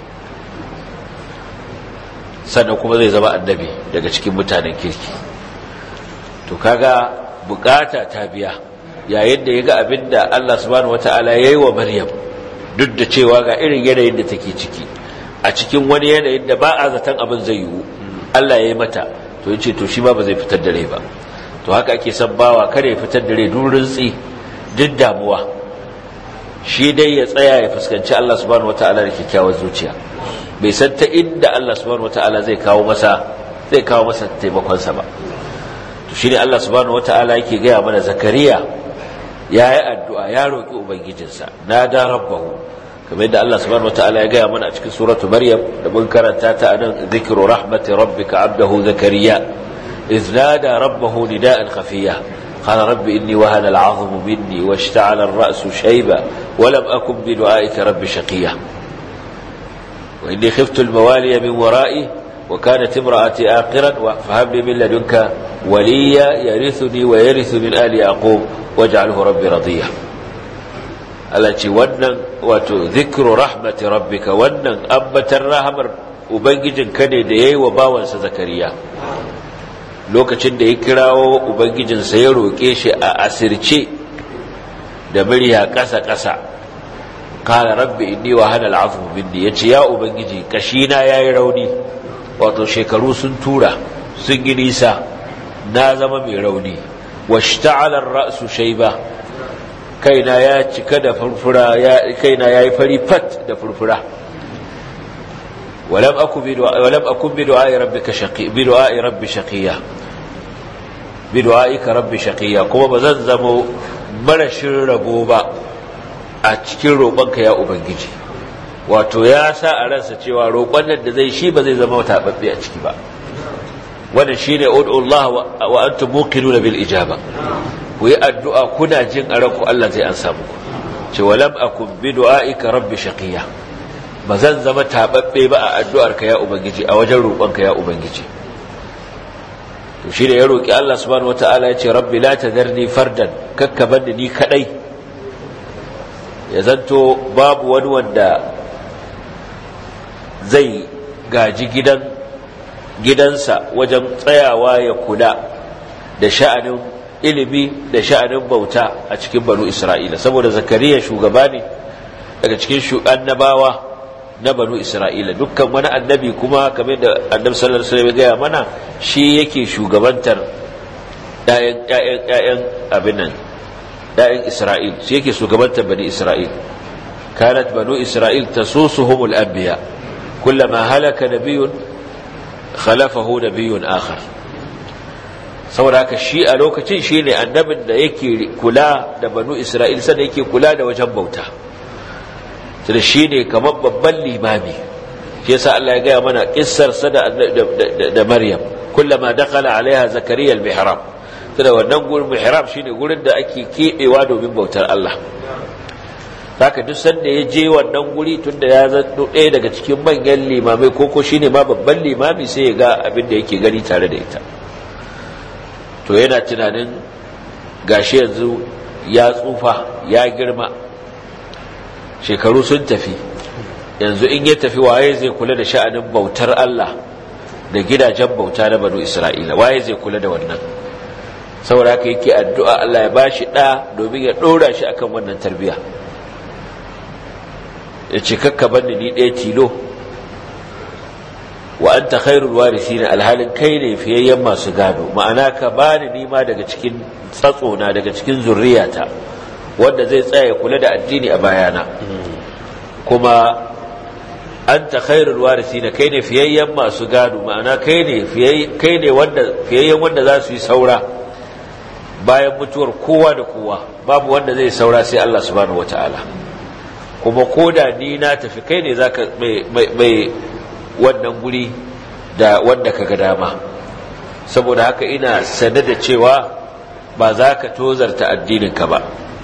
sannan kuma zai zama annabi daga cikin mutanen kirki to kaga bukata ta biya yayin da ya ga abin da Allah subhanahu wata'ala ya yi wa maryam duk da cewa ga irin yanayin da take ciki a cikin wani yanayin da ba a zaton abin zai yiwu Allah ya yi mata to yace to shi ma ba zai fitar da rai ba to haka ake son bawa kada ya fitar da rai durin tsi duk damuwa shi dai ya tsaya ya fuskanci Allah subhanahu wataala da kyakkyawar zuciya bai san ta inda Allah subhanahu wataala zai kawo masa zai kawo masa taimakon sa ba to shine Allah subhanahu wataala yake gaya mana zakariya ya yi addu'a ya roki ubangijinsa nada rabbahu kamar yadda Allah subhanahu wataala ya gaya mana a cikin suratu maryam da mun karanta ta anan zikru rahmati rabbika abdahu zakariya إذ نادى ربه نداء خفيا قال رب إني وهن العظم مني واشتعل الرأس شيبا ولم أكن بدعائك رب شقيا وإني خفت الموالي من ورائي وكانت امرأتي آقرا فهب لي من لدنك وليا يرثني ويرث من آل يعقوب واجعله ربي رضيا التي ونن وذكر رحمة ربك ونن أبت الرحمة وبنجد كان ديي وباونس زكريا lokacin da ya kirawo ubangijinsa ya roƙe shi a asirce da murya ƙasa-ƙasa kala rabbi inni wa hana al'afu minni ya ce ya ubangiji kashina ya yi rauni wato shekaru sun tura sun yi nisa na zama mai rauni wa shta'alar ra'su shaiba kaina ya cika da furfura kaina ya yi fari fat da furfura ولم أكن بدعاء ولم أكن بدعاء ربك شقي بدعاء ربي شقيا بدعائك ربي شقيا كما بزن زمو مرشن ربو با a cikin roƙonka ya ubangiji wato ya sa a ransa cewa roƙon nan da zai shi ba zai zama taɓaɓɓe a ciki ba wannan shine ud'ullah wa antum muqinuna bil ijaba ku yi addu'a kuna jin a ranku Allah zai ansa muku ce walam akun bi du'aika rabbi shaqiya ba zan zama taɓaɓɓe ba a addu'arka ya Ubangiji a wajen roƙonka ya Ubangiji. To shi da ya roƙi Allah subhanahu wa ta'ala ya ce, Rabbi la ta zarni fardan, kakka banda ni kaɗai, ya zanto babu wani wanda zai gaji gidan gidansa wajen tsayawa ya kula da sha'anin ilimi da sha'anin bauta a cikin banu Isra'ila, saboda Zakariya shugaba ne daga cikin annabawa na banu isra'ila dukkan wani annabi kuma kamar da annabi sallallahu alaihi wasallam ya gaya mana shi yake shugabantar ƴaƴan ƴaƴan ƴaƴan abin nan ƴaƴan isra'il shi yake shugabantar bani isra'il kanat banu isra'il tasusuhum al-anbiya kullama halaka nabiyyun khalafahu nabiyyun akhar saboda haka shi a lokacin shi ne annabin da yake kula da banu isra'il sannan yake kula da wajen bauta da shi ne kamar babban limami shi yasa Allah ya gaya mana kissar sa da da Maryam kullama dakhala alaiha zakariya al-mihrab da wannan gurin mihrab shine gurin da ake kebewa domin bautar Allah haka duk sanda ya je wannan guri tunda ya zanto ɗaya daga cikin manyan limamai ko ko shine ma babban limami sai ya ga abin da yake gani tare da ita to yana tunanin gashi yanzu ya tsufa ya girma shekaru sun tafi yanzu in ya tafi waye zai kula da sha'anin bautar Allah da gidajen bauta na banu Isra'ila waye zai kula da wannan saboda haka yake addu'a Allah ya bashi ɗa domin ya ɗora shi akan wannan tarbiyya ya ce kakka banni ni ɗaya tilo wa anta khairul warithina alhalin kai ne fiyayyen masu gado ma'ana ka bani nima daga cikin tsatsona daga cikin zurriyata wanda zai tsaya kula da addini a bayana kuma anta khairul warithina kai ne fiyayyen masu gado ma'ana kai ne kai ne wanda fiyayyen wanda za su yi saura bayan mutuwar kowa da kowa babu wanda zai saura sai Allah subhanahu wataala kuma koda ni na tafi kai ne zaka mai wannan guri da wanda kaga dama saboda haka ina sane da cewa ba za ka tozarta addininka ba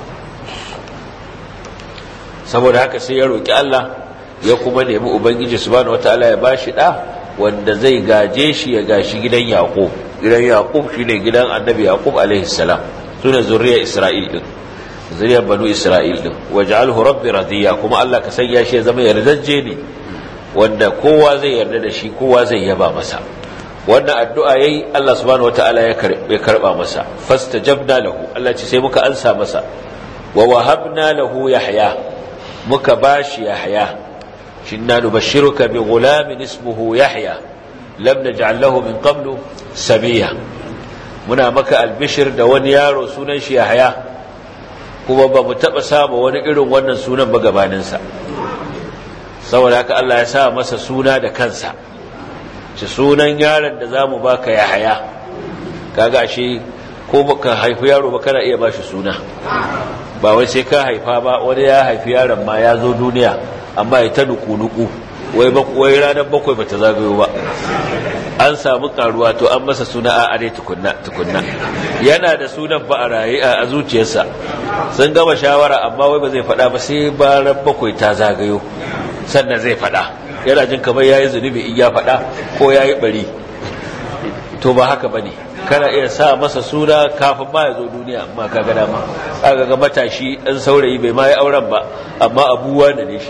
saboda haka sai ya roƙi Allah ya kuma nemi ubangiji subhanahu wataala ya bashi da wanda zai gaje shi ya gashi gidan yaqub gidan yaqub shine gidan annabi yaqub alaihi salam sune zuriyar isra'il din zuriyar banu isra'il din waj'alhu rabbi radiya kuma Allah ka sanya shi ya zama yardajje ne wanda kowa zai yarda da shi kowa zai yaba masa wannan addu'a yayi Allah subhanahu wataala ya karbe karba masa fastajabna lahu Allah ce sai muka ansa masa wa wahabna lahu yahya muka bashi yahya shinna nubashshiruka bi ghulamin ismuhu yahya lam naj'al lahu min qablu sabiya muna maka albishir da wani yaro sunan shi yahya kuma ba mu taba saba wani irin wannan sunan ba gabaninsa saboda haka Allah ya sa masa suna da kansa ci sunan yaron da za mu baka ya haya kaga shi ko baka haifi yaro ba kana iya bashi suna ba wai sai ka haifa ba wani ya haifi yaron ma ya zo duniya amma ya ta nuku-nuku wai wai ranar bakwai bata zagayo ba an samu karuwa to an masa suna a are tukunna tukunna yana da sunan ba a raye a zuciyarsa sun gama shawara amma wai ba zai faɗa ba sai baran bakwai ta zagayo sannan zai faɗa yana jin kamar yayi zunubi in ya faɗa ko yayi bari to ba haka bane kana iya sa masa suna kafin ma ya zo duniya amma ka ga dama aka ga matashi dan saurayi bai ma yi auren ba amma abuwa da ne shi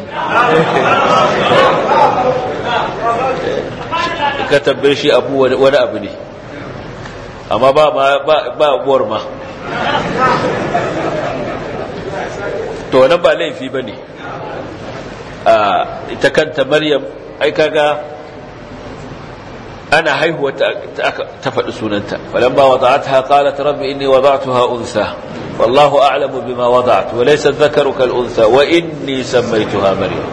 ka tabbe shi abu wani abu ne amma ba ba abuwar ma to wannan ba laifi ba ne ita kanta maryam ai kaga ana haihuwa ta faɗi sunanta falamma wada'atha qalat rabbi inni wada'tuha unsa wallahu a'lamu bima wada'tu wa laysa dhakaru kal unsa wa inni sammaytuha maryam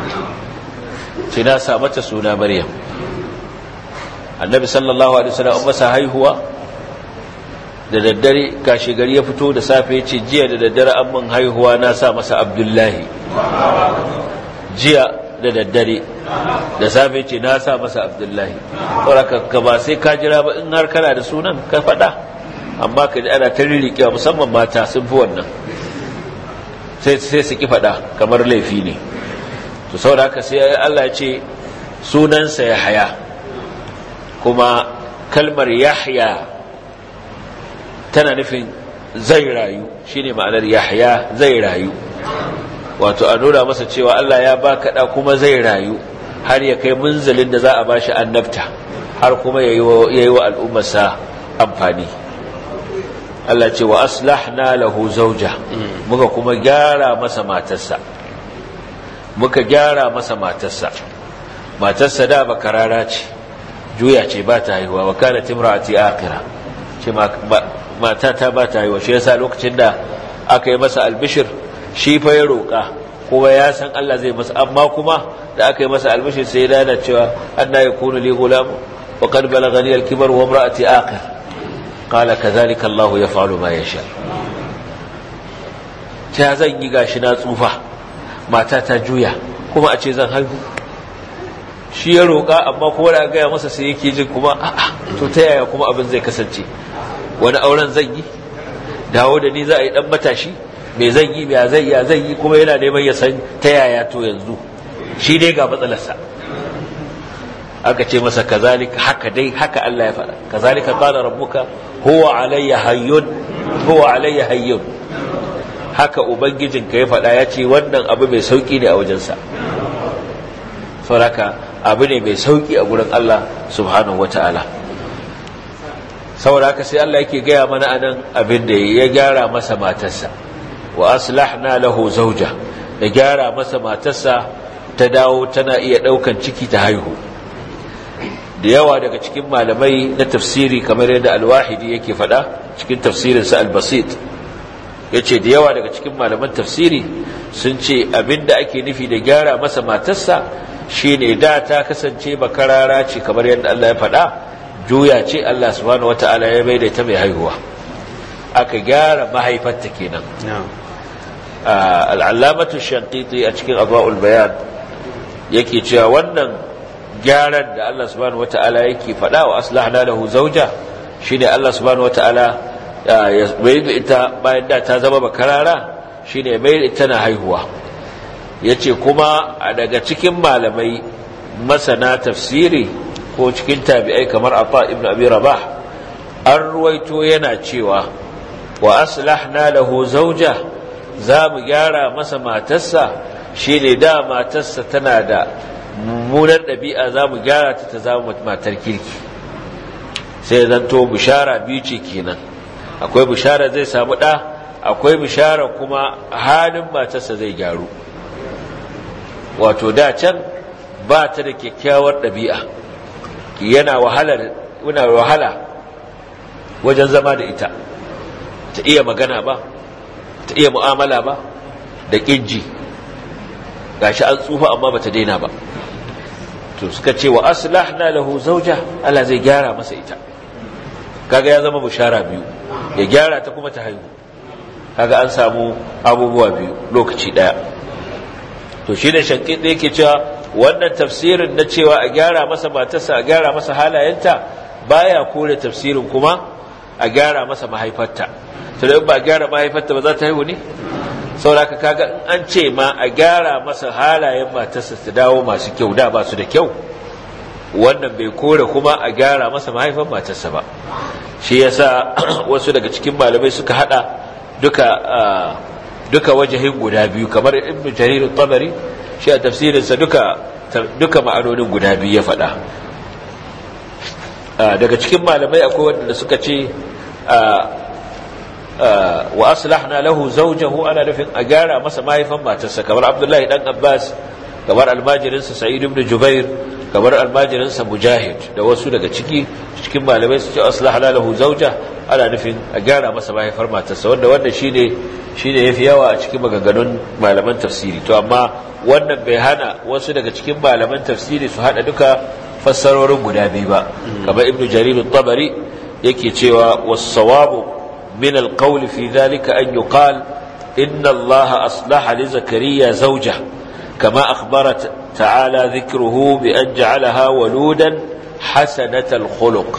tina sa mata suna maryam annabi sallallahu alaihi wasallam masa haihuwa da daddare kashi gari ya fito da safe ya ce jiya da daddare an mun haihuwa na sa masa abdullahi jiya da daddare da safe ce na sa masa abdullahi ka ba sai ka jira ba in har kana da sunan ka faɗa amma ka ji ana ta rirriƙewa musamman mata sun fi wannan sai su ki faɗa kamar laifi ne to saboda haka sai Allah ya ce sunansa ya haya kuma kalmar yahya tana nufin zai rayu shine ma'anar yahya zai rayu wato a nuna masa cewa Allah ya baka da kuma zai rayu har ya kai munzalin da za a bashi annabta har kuma yayi wa al'ummarsa amfani Allah ce wa aslahna lahu zawja muka kuma gyara masa matarsa muka gyara masa matarsa matarsa da bakarara ce juya ce ba ta haihuwa wa kana timra'ati akhira ce mata ta ba ta haihuwa shi yasa lokacin da aka yi masa albishir shi fa ya roƙa kuma ya san Allah zai masa amma kuma da aka yi masa albishir sai ya dana cewa anna yakunu li gulam wa qad balaghani al-kibar wa imra'ati akhir qala kadhalika Allah yaf'alu ma yasha ta zan yi gashi na tsufa mata ta juya kuma a ce zan haihu shi ya roƙa amma kuma da gaya masa sai yake jin kuma a'a to ta yaya kuma abin zai kasance wani auren zan yi dawo da ni za a yi dan matashi me zan yi ya zai ya zai yi kuma yana neman ya san ta yaya to yanzu shi dai ga matsalarsa aka ce masa kazalika haka dai haka Allah ya faɗa kazalika qala rabbuka huwa alayya hayyun huwa alayya hayyun haka ubangijinka ya faɗa ya ce wannan abu mai sauki ne a wajensa sauraka abu ne mai sauki a gurin Allah subhanahu wata'ala saboda haka sai Allah yake gaya mana anan abin da ya gyara masa matarsa wa aslahna lahu zawja da gyara masa matarsa ta dawo tana iya daukan ciki ta haihu da yawa daga cikin malamai na tafsiri kamar yadda alwahidi yake faɗa cikin tafsirinsa al-basit yace da yawa daga cikin malaman tafsiri sun ce abinda ake nufi da gyara masa matarsa shine da ta kasance bakarara ce kamar yadda Allah ya faɗa juya ce Allah subhanahu wata'ala ya bai da ta mai haihuwa aka gyara mahaifarta kenan al'allamatu shankiti a cikin abu'ul bayan yake cewa wannan gyaran da Allah subhanahu wata'ala yake faɗa wa aslahna lahu zauja shine Allah subhanahu wata'ala ya bai da ita bayan da ta zama bakarara shine bai da ita na haihuwa yace kuma daga cikin malamai masana tafsiri ko cikin tabi'ai kamar Atta ibn Abi Rabah an ruwaito yana cewa wa aslahna lahu zawja za mu gyara masa matarsa shine da matarsa tana da mummunar ɗabi'a za mu gyara ta ta zama matar kirki sai zanto bishara biyu ce kenan akwai bishara zai samu ɗa akwai bishara kuma halin matarsa zai gyaru wato da can ba ta da kyakkyawar ɗabi'a yana wahala wajen zama da ita ta iya magana ba ta iya mu'amala ba da ƙinji gashi an tsufa amma ba ta daina ba to suka ce wa aslahna lahu zauja Allah zai gyara masa ita kaga ya zama bushara biyu ya gyara ta kuma ta haihu kaga an samu abubuwa biyu lokaci daya to shi ne shankin da yake cewa wannan tafsirin na cewa a gyara masa matarsa a gyara masa halayenta baya kore tafsirin kuma a gyara masa mahaifarta to da ba a gyara mahaifarta ba za ta haihu ne sauraka kaga in an ce ma a gyara masa halayen matarsa ta dawo masu kyau da ba su da kyau wannan bai kore kuma a gyara masa mahaifan matarsa ba shi yasa wasu daga cikin malamai suka hada duka duka wajahin guda biyu kamar ibn jarir tabari shi a tafsirinsa duka duka ma'anonin guda biyu ya faɗa daga cikin malamai akwai wanda suka ce wa aslahna lahu zawjahu ana nufin a gyara masa mahaifan matarsa kamar abdullahi dan abbas kamar almajirinsa sa'id ibn jubair kamar almajirinsa mujahid da wasu daga ciki cikin malamai su ce aslahna lahu zawja ana nufin a gyara masa mahaifar matarsa wanda wanda shine shine yafi yawa a cikin maganganun malaman tafsiri to amma wannan bai hana wasu daga cikin malaman tafsiri su hada duka fassarorin guda biyu ba kamar ibnu jarir at-tabari yake cewa was-sawabu min al-qawl fi dhalika an yuqal inna allaha aslaha li zakariya zawja kama akhbarat ta'ala dhikruhu bi an ja'alaha waludan hasanatal khuluq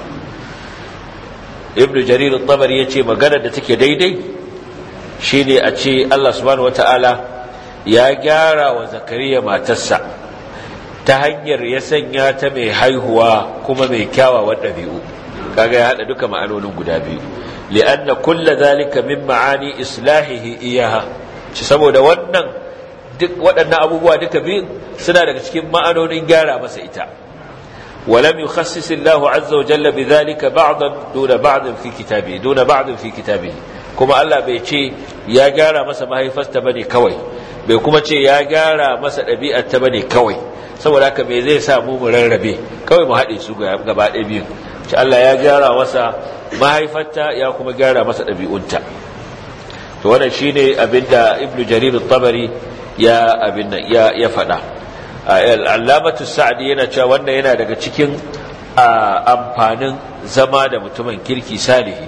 ibnu jarir at-tabari yace magana da take daidai shine a ce Allah subhanahu wataala ya gyara wa zakariya matarsa ta hanyar ya sanya ta mai haihuwa kuma mai kyawawan ɗabi'u kaga ya haɗa duka ma'anonin guda biyu li'anna kulla zalika min ma'ani islahihi iyaha ci saboda wannan duk waɗannan abubuwa duka biyun suna daga cikin ma'anonin gyara masa ita ولم يخصص الله عز وجل بذلك بعضا دون بعض في كتابه دون بعض في كتابه كما الله بيتي يا جارا مسا ما هي فاستبني كوي bai kuma ce ya gyara masa ɗabi'ar ta bane kawai saboda haka me zai sa mu mu rarrabe kawai mu haɗe su gaba ɗaya biyu ce Allah ya gyara masa mahaifarta ya kuma gyara masa ɗabi'unta to wannan shine abinda ibnu jarir tabari ya abin nan ya ya faɗa al'allamatu sa'adi yana cewa wannan yana daga cikin amfanin zama da mutumin kirki salihi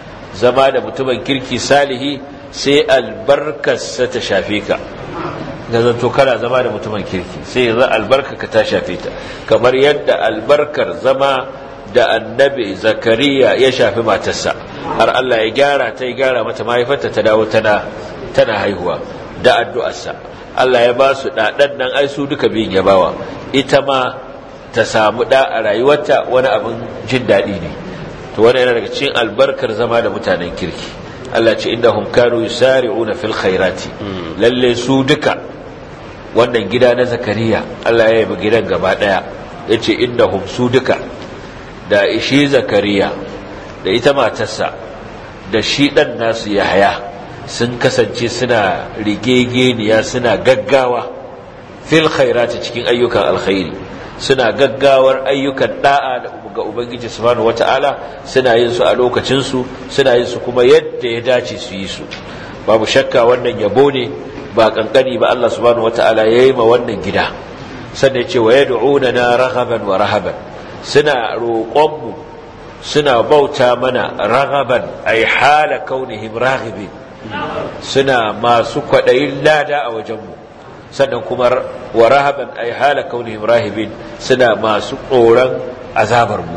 zama da mutumin kirki salihi sai albarkarsa ta shafe ka ga zanto kana zama da mutumin kirki sai yanzu albarka ka ta shafe ta kamar yadda albarkar zama da annabi zakariya ya shafi matarsa har Allah ya gyara ta ya gyara mata mahaifarta ta dawo tana tana haihuwa da addu'arsa Allah ya ba su ɗaɗan nan ai su duka biyun ya bawa ita ma ta samu ɗa a rayuwarta wani abin jin daɗi ne to wani yana daga cikin albarkar zama da mutanen kirki Allah ce inda hum kanu yusari'una fil khairati lalle su duka wannan gida na zakariya Allah ya yabi gidan gaba daya yace inda hum su duka da ishi zakariya da ita matarsa da shi dan nasu yahaya sun kasance suna rigegeniya suna gaggawa fil khairati cikin ayyukan alkhairi suna gaggawar ayyukan da'a ga ubangiji subhanahu wata'ala suna yin su a lokacin su suna yin su kuma yadda ya dace su yi su babu shakka wannan yabo ne ba kankani ba Allah subhanahu wata'ala yayi ma wannan gida sannan ya ce wa yad'una na raghaban wa rahaban suna roƙon mu suna bauta mana raghaban ay hala kaunihim raghibin suna masu kwaɗayin lada a wajenmu sannan kuma wa rahaban ay hala kaunihim rahibin suna masu tsoron azabarmu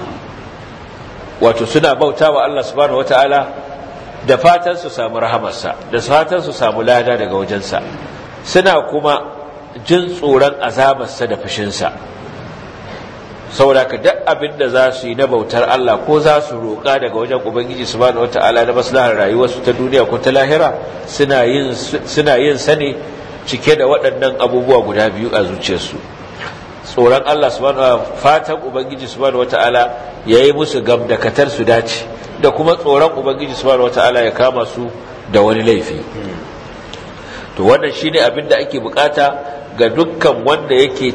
wato suna bauta wa Allah subhanahu wataala da fatan su samu rahamarsa da fatan su samu lada daga wajensa suna kuma jin tsoron azabarsa da fushinsa saboda ka duk abin da za su yi na bautar Allah ko za su roƙa daga wajen Ubangiji subhanahu wata'ala na maslahar rayuwarsu ta duniya ko ta lahira suna yin suna yin sane cike da waɗannan abubuwa guda biyu a zuciyarsu tsoron Allah subhanahu fatan Ubangiji subhanahu wata'ala yayi musu gamdakatar su dace da kuma tsoron Ubangiji subhanahu wata'ala ya kama su da wani laifi to wannan shine abin da ake bukata ga dukkan wanda yake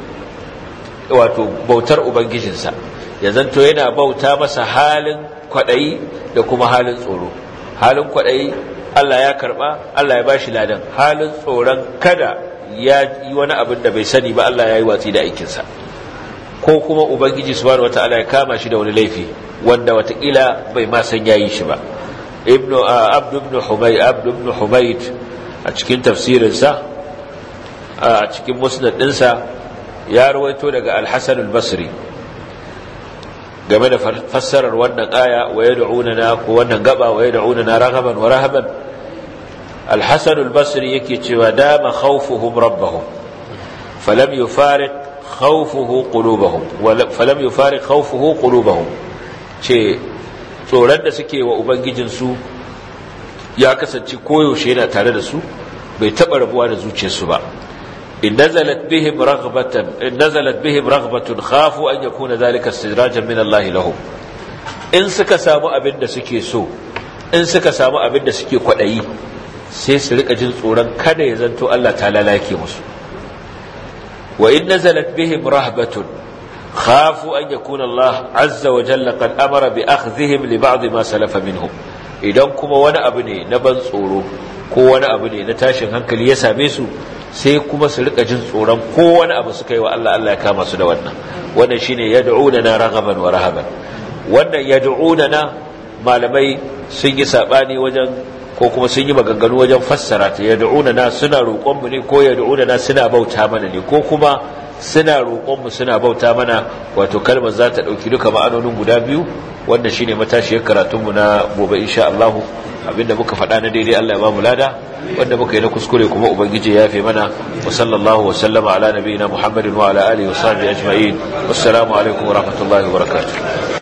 wato bautar ubangijinsa ya zanto yana bauta masa halin kwaɗayi da kuma halin tsoro halin kwaɗayi Allah ya karɓa Allah ya bashi ladan halin tsoron kada ya yi wani abin da bai sani ba Allah ya yi watsi da aikinsa ko kuma ubangiji subhanahu wataala ya kama shi da wani laifi wanda watakila bai ma san yayi shi ba ibnu abdu ibn humayd abdu ibn humayd a cikin tafsirinsa a cikin musnad ɗinsa ya rawaito daga al-Hasan al-Basri game da fassarar wannan aya wa yad'unana ko wannan gaba wa yad'unana raghaban wa rahaban al-Hasan al-Basri yake cewa dama khawfuhum rabbahum falam yufariq khawfuhu qulubuhum falam yufariq khawfuhu qulubuhum ce tsoron da suke wa ubangijin su ya kasance koyaushe yana tare da su bai taba rabuwa da zuciyarsu ba إن نزلت بهم رغبة إن نزلت بهم رغبة خافوا أن يكون ذلك استدراجا من الله لهم إن سك سامو أبن سكي سو إن سك سامو أبن سكي قدعي sai su rika jin tsoron kada ya zanto Allah ta lalake musu wa in nazalat bihim rahbatun khafu an yakuna Allah azza wa jalla qad amara bi akhdhihim li ba'd ma salafa minhum idan kuma wani abu ne na ban tsoro ko wani abu ne na tashin hankali ya same su sai kuma su rika jin tsoron ko wani abu suka yi wa Allah Allah ya kama su da wannan wannan shine yad'unana raghaban wa rahaban wannan yad'unana malamai sun yi sabani wajen ko kuma sun yi maganganu wajen fassara ta yad'unana suna roƙon mu ne ko yad'unana suna bauta mana ne ko kuma suna roƙon mu suna bauta mana wato kalmar za ta dauki duka ma'anonin guda biyu wannan shine matashiyar karatun mu na gobe insha Allah abinda muka faɗa na daidai Allah ya ba mu lada wanda muka yi na kuskure kuma ubangiji ya yafe mana wa sallallahu wa sallama ala nabiyina muhammadin wa ala alihi wa sahbihi ajma'in wassalamu alaikum wa rahmatullahi wa barakatuh